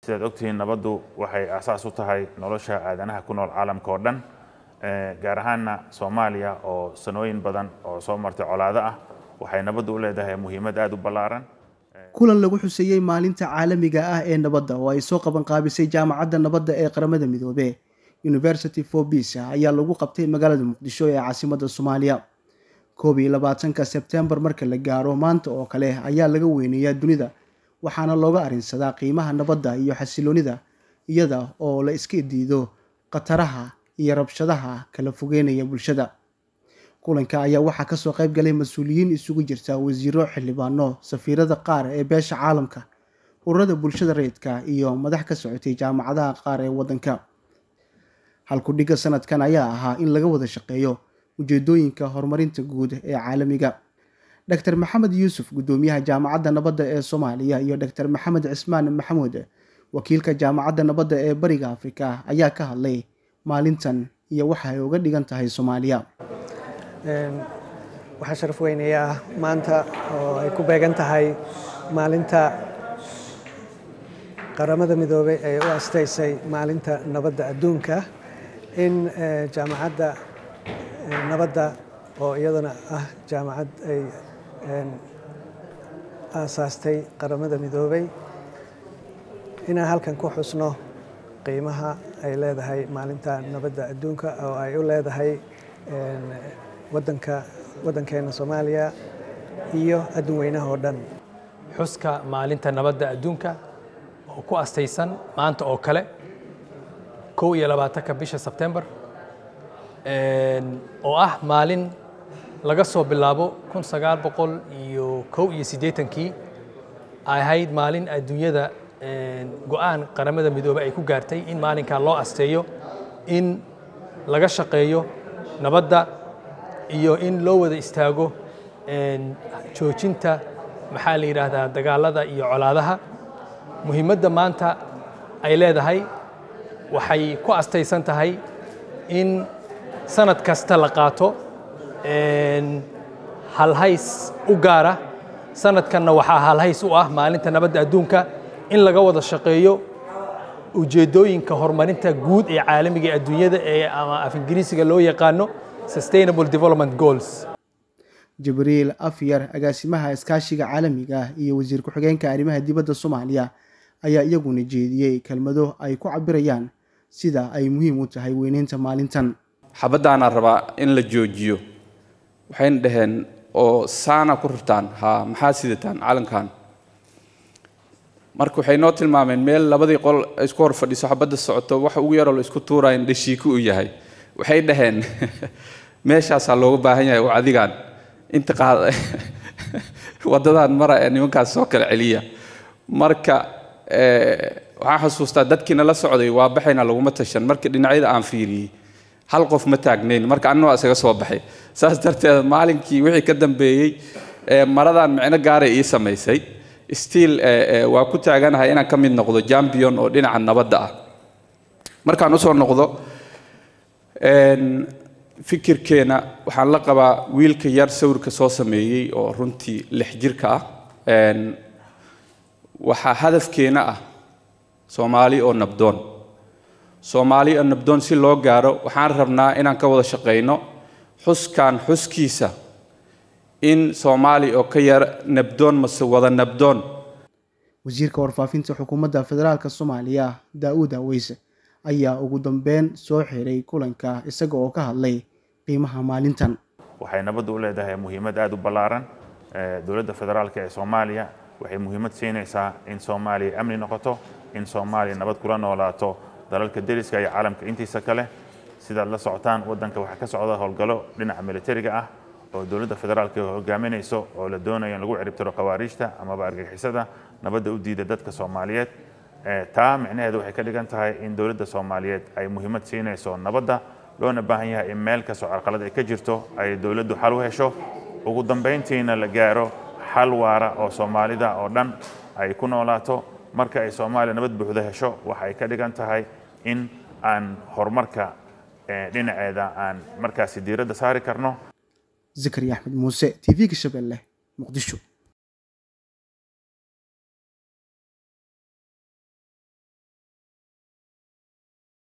sidaad ogtihiin nabaddu waxay asaas u tahay nolosha aadanaha ku nool caalamka oo dhan gaar ahaanna soomaaliya oo sanooyin badan oo soo martay colaado ah waxay nabaddu u leedahay muhiimad aada u ballaaran kulan lagu xuseeyey maalinta caalamiga ah ee nabadda oo ay soo qaban qaabisay jaamacadda nabadda ee qaramada midoobe university for peace ayaa lagu qabtay magaalada muqdisho ee caasimadda soomaaliya koob iyo labaatanka sebtembar marka la gaaro maanta oo kale ayaa laga weyneeyaa dunida waxaana looga arrinsadaa qiimaha nabadda iyo xasiloonida iyada oo la iska diido khataraha iyo rabshadaha kala fogeynaya bulshada kulanka ayaa waxaa kasoo qayb galay mas-uuliyiin isugu jirta wasiiro xildhibaano safiirada qaar ee beesha caalamka ururada bulshada rayidka iyo madax ka socotay jaamacadaha qaar ee waddanka halkudhigga sanadkan ayaa ahaa in laga wada shaqeeyo ujeedooyinka horumarinta guud ee caalamiga dr maxamed yuusuf guddoomiyaha jaamacadda nabadda ee soomaaliya iyo dr maxamed cismaan maxamuud wakiilka jaamacadda nabadda ee bariga afrika ayaa ka hadlay maalintan iyo waxa ay uga dhigan tahay soomaaliya waxaa sharaf weynayaa maanta oo ay ku beegan tahay maalinta qaramada midoobey ee u astaysay maalinta nabadda adduunka in jaamacadda nabadda oo iyadana ah jaamacad ay aasaastay qaramada midoobey inaan halkan ku xusno qiimaha ay leedahay maalinta nabadda adduunka oo ay u leedahay wadanka waddankeena soomaaliya iyo adduun weynaha oo dhan xuska maalinta nabadda adduunka oo ku astaysan maanta oo kale kow iyo labaatanka bisha sebtembar oo ah maalin laga soo bilaabo kun sagaal boqol iyo kow iyo siddeetankii ay ahayd maalin adduunyada go-aan qaramada midoobey ay ku gaartay in maalinkaa loo asteeyo in laga shaqeeyo nabadda iyo in loo wada istaago joojinta maxaa la yidhaahdaa dagaalada iyo colaadaha muhiimadda maanta ay leedahay waxay ku astaysan tahay in sanad kasta la qaato halhays u gaara sanadkanna waxaa halhays u ah maalinta nabadda adduunka in laga wada shaqeeyo ujeeddooyinka horumarinta guud ee caalamiga ee adduunyada ee ama af ingiriisiga loo yaqaano sustainable development goals jibriil afyar agaasimaha iskaashiga caalamiga iyo wasiir ku-xigeenka arrimaha dibadda soomaaliya ayaa iyaguna jeediyey kelmado ay ku cabirayaan sida ay muhiim u tahay weyneynta maalintan xabaddaanaa rabaa in la joojiyo waxayna dhaheen oo saana ku rurtaan ha maxaa sidataan calankan marka waxay noo tilmaameen meel labadii qol isku hor fadhiso xabadda socoto waxa ugu yaroo la isku tuuraya in dhashiiko u yahay waxay dhaheen meeshaasaa looga baahan yahay oo adigaan inta qaad waddadan mara ee nimankaas soo kala celiya marka waxaan xusuustaa dadkiina la socday waa baxayna laguma tashan marka dhinacyada aan fiiriyey hal qof ma taagnayn marka annagoo isaga soo baxay saas darteed maalinkii wixii ka dambeeyey maradan micno gaaray ii samaysay stiil waa ku taaganahay inaan ka mid noqdo jambion oo dhinaca nabadda ah markaan usoo noqdo fikirkeena waxaan la qabaa wiilka yar sawirka soo sameeyey oo runtii lix jirka ah waxaa hadafkeena ah soomaali oo nabdoon soomaali oo nabdoon si loo gaaro waxaan rabnaa inaan ka wada shaqayno xuskan xuskiisa in soomaali oo ka yar nabdoon mase wada nabdoon wasiirka warfaafinta xukuumadda federaalk soomaaliya daa-uud aweyse ayaa ugu dambeyn soo xiray kulanka isaga oo ka hadlay qiimaha maalintan waxay nabaddu u leedahay muhiimad aada u ballaaran dowladda federaalk ee soomaaliya waxay muhiimad siinaysaa in soomaaliya amni noqoto in soomaaliya nabad kula noolaato dalalka deriska iyo caalamka intiisa kale sidaad la socotaan waddanka waxaa ka socda howlgallo dhinaca militariga ah oo dowladda federaalka hogaaminayso oo la doonayo in lagu ciribtiro khawaariijta amaba argagixisada nabadda u diida dadka soomaaliyeed taa micnaheedu waxay ka dhigan tahay in dowladda soomaaliyeed ay muhiimad siinayso nabadda loona baahan yahay in meel kastoo carqalad ay ka jirto ay dowladdu xal u hesho ugu dambayntiina la gaaro xal waara oo soomaalida oo dhan ay ku noolaato marka ay soomaaliya nabad buuxda hesho waxa ay ka dhigan tahay in aan horumarka dhinaceeda aan markaasi diiradda saari karno zakariya axmed muuse t v-ga shabeelle muqdisho